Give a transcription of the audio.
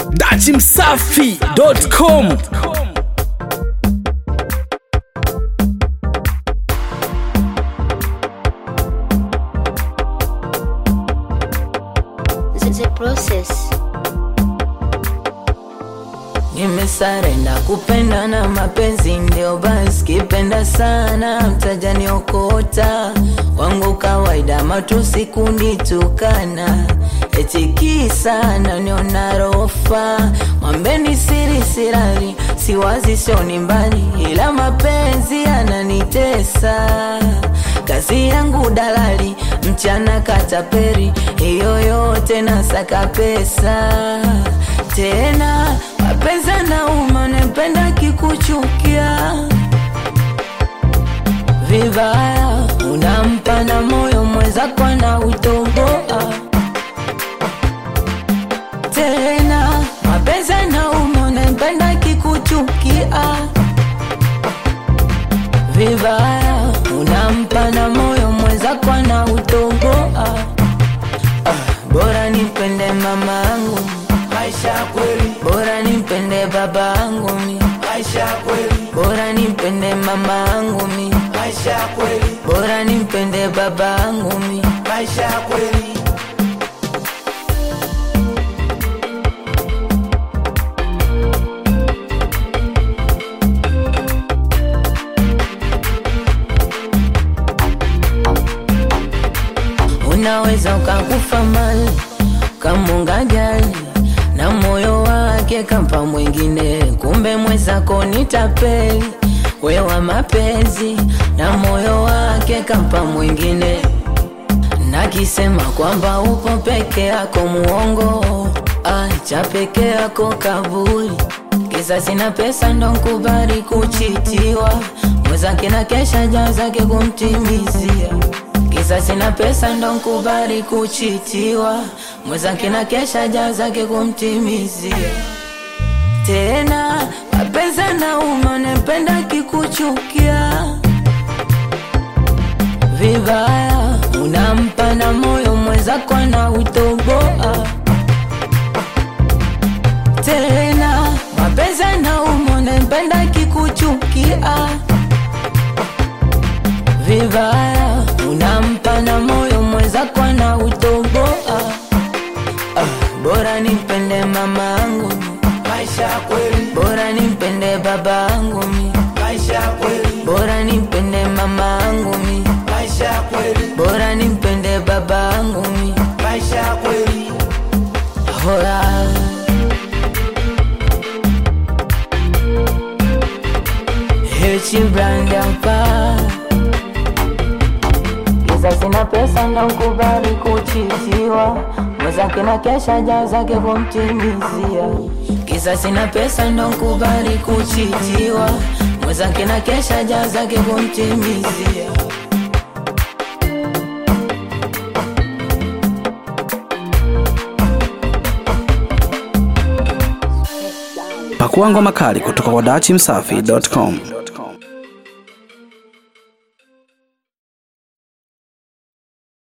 dachimsafi.com the process. Nimesarenda kupenda na mapenzi ndio basi, kipenda sana mtajaniokota wangu kawaida, matusi kunitukana eti kisa naniona rofa, mwambeni siri sirari, siwazi sioni mbali, ila mapenzi yananitesa kazi yangu dalali, mchana kataperi, hiyo yote nasaka pesa tena mapenzi nauma, napenda kikuchukia vibaya, unampa na moyo mwenzako na utoboa tena mapenzi nauma, napenda kikuchukia vibaya, unampa na moyo mwenzako na utoboa ah, bora nipende mama yangu maisha kweli, bora nimpende baba yangu mi maisha kweli, bora nimpende mama yangu mi maisha kweli, bora nimpende baba yangu mi maisha kweli. unaweza ukakufa mali kamunga jali na moyo wake kampa mwingine, kumbe mwenzako ni tapeli wewa mapenzi na moyo wake kampa mwingine, nakisema kwamba upo peke yako muongo, acha peke yako kaburi kisa sina pesa ndo nkubali kuchitiwa, mwenzake na kesha jaa zake kumtimizia kisa sina pesa ndo nkubali kuchitiwa, mwenzake na kesha jaa zake kumtimizia. Tena mapenzi nauma, napenda kikuchukia vibaya, unampa na moyo mwenzako na utoboa tena mapenzi nauma, napenda kikuchukia vibaya, unampa na moyo mwenzako na utoboa. Ah, bora nimpende mama yangu, Maisha kweli, bora nimpende baba yangu mi, maisha kweli, bora nimpende mama yangu mi, maisha kweli, bora nimpende baba yangu mi. maisha kweli. Hola. Hichi brand hapa Kisa sina pesa ndo nkubali kuchitiwa mwenzake na kesha jaa zake kumtimizia Kisa sina pesa ndo nkubali kuchitiwa mwenzake na kesha jaa zake kumtimizia Pakua ngoma kali kutoka kwa dachimsafi.com.